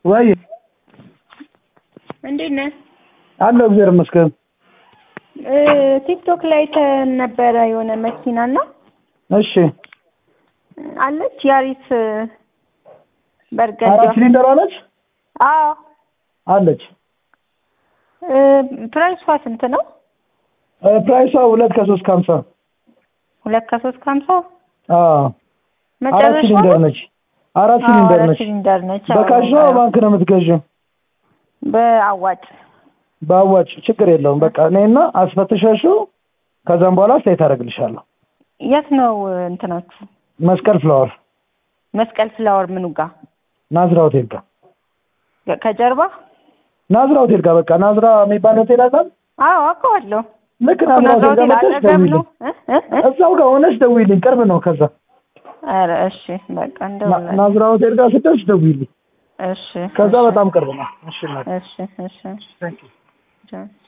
ወይ እንዴት ነህ? አለሁ እግዚአብሔር ይመስገን። እ ቲክቶክ ላይ አይተን ነበረ የሆነ መኪና እና እሺ አለች ያሪስ በርገንዲ አራት ሲሊንደር አለች አዎ አለች። እ ፕራይሷ ስንት ነው? እ ፕራይሷ ሁለት ከሶስት ከሀምሳ ሁለት ከሶስት ከሀምሳ አዎ አራት መጨረሻ ሲሊንደር ነች። አራት ሲሊንደር ነች። ሲሊንደር ነች። አዎ። በካሽ ነው ባንክ ነው የምትገዥው? በአዋጭ በአዋጭ ችግር የለውም። በቃ እኔና አስፈትሻሽው ከዛም በኋላ አስተያየት አደርግልሻለሁ። የት ነው እንትናችሁ? መስቀል ፍላወር መስቀል ፍላወር ምኑ ጋር? ናዝራ ሆቴል ጋር ከጀርባ? ናዝራ ሆቴል ጋር በቃ ናዝራ የሚባል ሆቴል አለ። አዎ አውቀዋለሁ። ልክ እኮ ናዝራ ናዝራ ሆቴል ጋር ሆቴል መጥተሽ አጠገብ ደውይልኝ። ነው። እ እ እ? እዛው ጋር ሆነሽ ደውይልኝ፣ ቅርብ ነው። ከዛ ኧረ እሺ በቃ ና- እንደውላለን። ናዝራ ሆቴል ጋር ስትደርሽ ደውይልኝ። እሺ ከዛ እሺ፣ በጣም ቅርብ ነው። እሺ እናቴ። እሺ እሺ Thank you. ቻው።